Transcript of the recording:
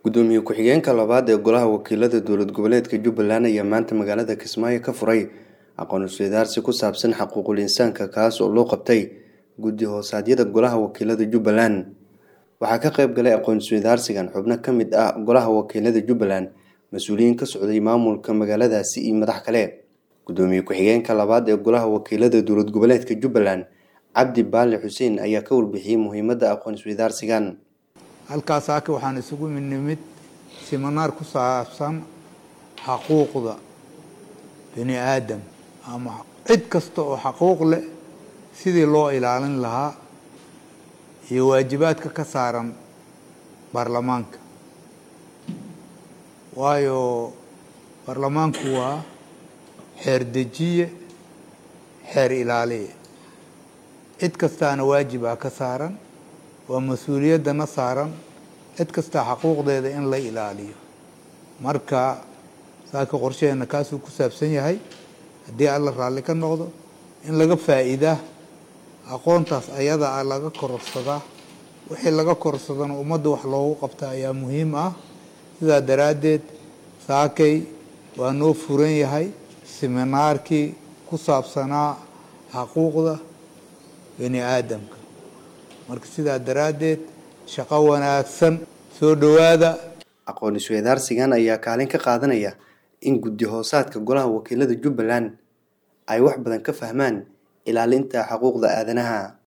gudoomiye ku-xigeenka labaad ee golaha wakiilada dowlad goboleedka jubbaland ayaa maanta magaalada kismaayo ka furay aqoon isweydaarsi ku saabsan xaquuqul insaanka kaas oo loo qabtay guddi hoosaadyada golaha wakiilada jubbaland waxaa ka qayb galay aqoon isweydaarsigan xubno ka mid ah golaha wakiilada jubbaland mas-uuliyiin ka socday maamulka magaaladaasi iyo madax kale gudoomiye ku-xigeenka labaad ee golaha wakiilada dowlad goboleedka jubbaland cabdi baali xuseen ayaa ka warbixiyey muhiimadda aqoon isweydaarsigan halkaas aaka waxaan isugu nimid siminaar ku saabsan xaquuqda bini aadam ama cid kasta oo xaquuq leh sidii loo ilaalin lahaa iyo waajibaadka ka saaran baarlamaanka waayo baarlamaanku waa xeer dejiye xeer ilaaliye cid kastaana waajibaa ka saaran waa mas-uuliyaddana saaran cid kastaa xaquuqdeeda in la ilaaliyo marka saaka qorshaheena kaasuu ku saabsan yahay haddii alla raalli ka noqdo in laga faa'iidaa aqoontaas ayada ah laga kororsadaa wixii laga kororsadana ummadda wax loogu qabta ayaa muhiim ah sidaa daraaddeed saakay waa noo furan yahay siminaarkii ku saabsanaa xaquuqda bini aadamka marka sidaa daraaddeed shaqo wanaagsan soo dhowaada aqoon isweydaarsigan ayaa kaalin ka qaadanaya in guddi hoosaadka golaha wakiilada jubbaland ay wax badan ka fahmaan ilaalinta xuquuqda aadanaha